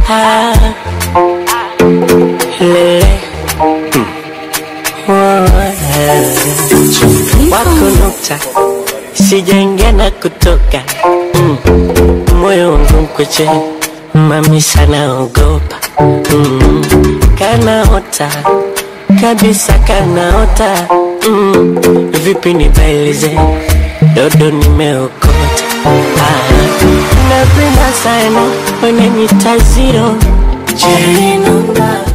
ah, lele mm. oh, eh. wako nukta sijaingia na kutoka mm. moyo wangu mkweche mami sana ogopa mm. kanaota kabisa kanaota mm. vipi nibailize dodo nimeokota ah. napenda sana wananita ziro Jerinunga